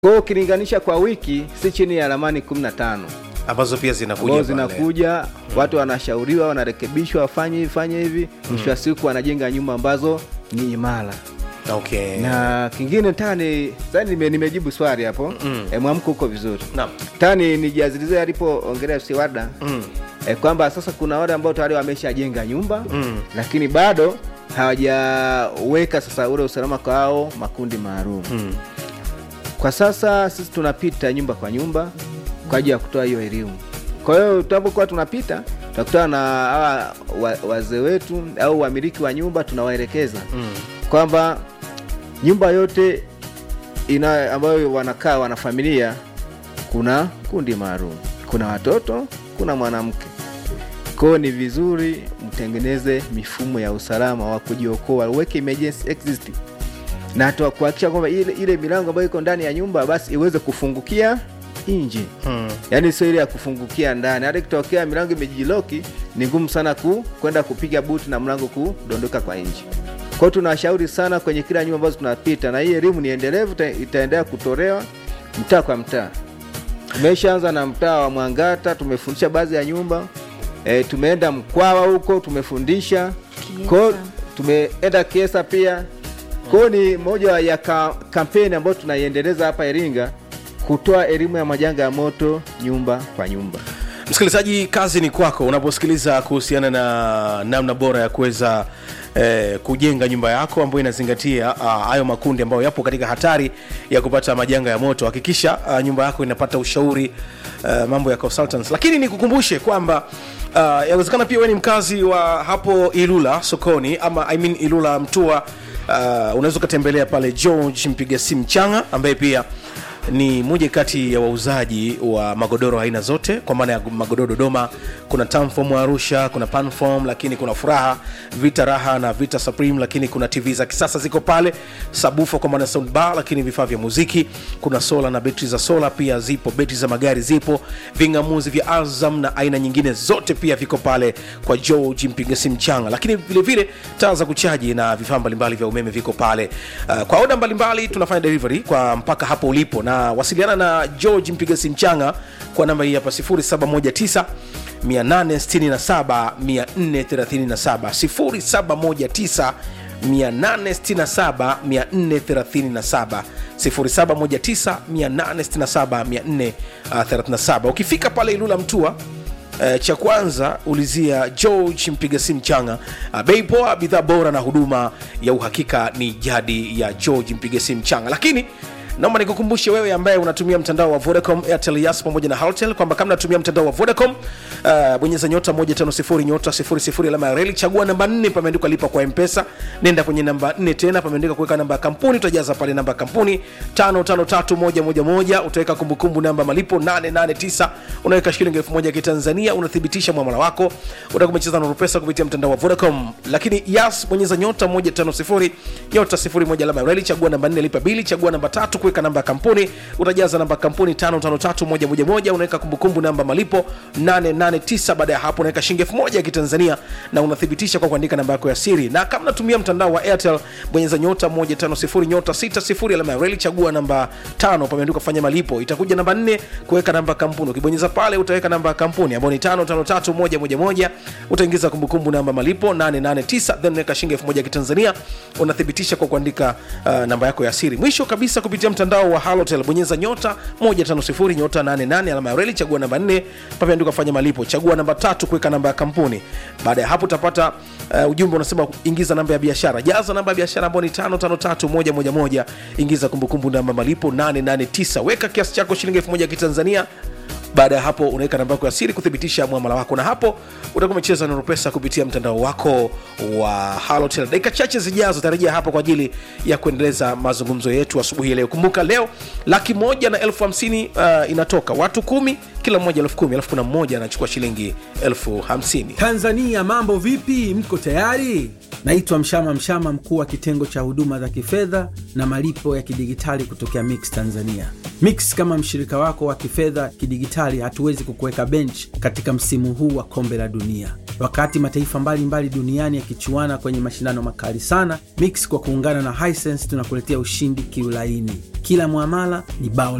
Kwa hiyo ukilinganisha kwa wiki si chini ya ramani 15 ambazo pia zinakuja ambazo pale. zinakuja, watu wanashauriwa, wanarekebishwa, wafanye hivi fanye hivi, mwisho wa siku wanajenga nyumba ambazo ni imara. Okay. Na kingine nataka ni sasa nime, nimejibu swali hapo mm. E, mwamko uko vizuri. Naam. Nataka ni nijazilizie alipoongelea FC Warda Mm. e, kwamba sasa kuna wale ambao tayari wameshajenga nyumba mm. lakini bado hawajaweka sasa ule usalama kwa hao makundi maalum Mm. kwa sasa sisi tunapita nyumba kwa nyumba kwa ajili ya kutoa hiyo elimu. Kwa hiyo tunapokuwa tunapita tunakutana na hawa wa- wazee wetu au wamiliki wa nyumba, tunawaelekeza Mm. kwamba nyumba yote ina ambayo wanakaa wanafamilia, kuna kundi maalum, kuna watoto, kuna mwanamke. Kwa hiyo ni vizuri mtengeneze mifumo ya usalama wa kujiokoa, uweke emergency exit na hata kuhakikisha kwamba ile, ile milango ambayo iko ndani ya nyumba basi iweze kufungukia nje Mm. yaani sio ile ya kufungukia ndani. Hata ikitokea milango imejiloki, ni ngumu sana ku kwenda kupiga buti na mlango kudondoka kwa nje. Kwa hiyo tunashauri sana kwenye kila nyumba ambazo tunapita, na hii elimu ni endelevu, ita- itaendelea kutolewa mtaa kwa mtaa. Tumeshaanza na mtaa wa Mwangata, tumefundisha baadhi ya nyumba e, tumeenda Mkwawa huko tumefundisha kwa hiyo tumeenda Kiesa pia. Kwa hiyo ni moja ya ka, kampeni ambayo tunaiendeleza hapa Iringa kutoa elimu ya majanga ya moto nyumba kwa nyumba. msikilizaji kazi ni kwako unaposikiliza kuhusiana na namna bora ya kuweza eh, kujenga nyumba yako ambayo inazingatia ah, hayo makundi ambayo yapo katika hatari ya kupata majanga ya moto hakikisha ah, nyumba yako inapata ushauri uh, mambo ya consultants lakini nikukumbushe kwamba uh, yawezekana pia wewe ni mkazi wa hapo ilula sokoni ama I mean ilula mtua uh, unaweza ukatembelea pale george mpiga simu changa ambaye pia ni moja kati ya wauzaji wa magodoro aina zote kwa maana ya magodoro dodoma kuna tamfom arusha kuna panfom lakini kuna furaha vita raha na vita supreme lakini kuna tv za kisasa ziko pale sabufa kwa maana ya soundbar lakini vifaa vya muziki kuna sola na betri za sola pia zipo betri za magari zipo vingamuzi vya azam na aina nyingine zote pia viko pale kwa george mpiga simu changa lakini vile vile taa za kuchaji na vifaa mbalimbali vya umeme viko pale uh, kwa oda mbalimbali tunafanya delivery kwa mpaka hapo ulipo na wasiliana na george mpiga simu changa kwa namba hii hapa 719 867 437 0719 867 437 0719 867 ukifika pale ilula mtua Uh, cha kwanza ulizia george mpiga simu changa uh, bei poa bidhaa bora na huduma ya uhakika ni jadi ya george mpiga simu changa lakini naomba nikukumbushe wewe ambaye unatumia mtandao wa vodacom airtel yas pamoja na haltel kwamba kama unatumia mtandao wa vodacom uh, bonyeza nyota 150 nyota 00 alama ya reli chagua namba 4 pameandikwa lipa kwa mpesa nenda kwenye namba 4 tena pameandikwa kuweka namba ya kampuni utajaza pale namba ya kampuni 553111 utaweka kumbukumbu namba malipo 889 unaweka shilingi 1000 ya kitanzania unathibitisha mwamala wako utakuwa umecheza na pesa kupitia mtandao wa vodacom lakini yas bonyeza nyota 150 nyota 01 alama ya reli chagua namba 4 lipa bili chagua namba tatu kuweka namba ya kampuni utajaza namba ya kampuni 553111 unaweka kumbukumbu namba malipo 889 baada ya hapo unaweka shilingi 1000 ya kitanzania na unathibitisha kwa kuandika namba yako ya siri na kama unatumia mtandao wa airtel bonyeza nyota 150 nyota 60 alama ya reli chagua namba 5 pameandikwa fanya malipo itakuja namba 4 kuweka namba ya kampuni ukibonyeza pale utaweka namba ya kampuni ambayo ni 553111 utaingiza kumbukumbu namba malipo 889 then unaweka shilingi 1000 ya kitanzania unathibitisha kwa kuandika uh, namba yako ya siri mwisho kabisa kupitia mtandao wa halotel bonyeza nyota 150 nyota 88 alama ya reli chagua namba 4 pameandikwa fanya malipo chagua namba tatu kuweka namba ya kampuni baada ya hapo utapata uh, ujumbe unasema ingiza namba ya biashara jaza namba ya biashara ambayo ni 553111 ingiza kumbukumbu namba malipo 889 weka kiasi chako shilingi 1000 ya kitanzania baada ya hapo unaweka namba yako ya siri kuthibitisha mwamala wako na hapo utakuwa umecheza na pesa kupitia mtandao wako wa halotel dakika chache zijazo tarajia hapa kwa ajili ya kuendeleza mazungumzo yetu asubuhi ya leo kumbuka leo laki moja na elfu hamsini uh, inatoka watu kumi kila mmoja elfu kumi alafu kuna mmoja anachukua shilingi elfu hamsini tanzania mambo vipi mko tayari Naitwa Mshama Mshama, mkuu wa kitengo cha huduma za kifedha na malipo ya kidigitali kutokea Mix Tanzania. Mix kama mshirika wako wa kifedha kidigitali, hatuwezi kukuweka bench katika msimu huu wa kombe la dunia. Wakati mataifa mbalimbali mbali duniani yakichuana kwenye mashindano makali sana, Mix kwa kuungana na Hisense tunakuletea ushindi kiulaini. Kila mwamala ni bao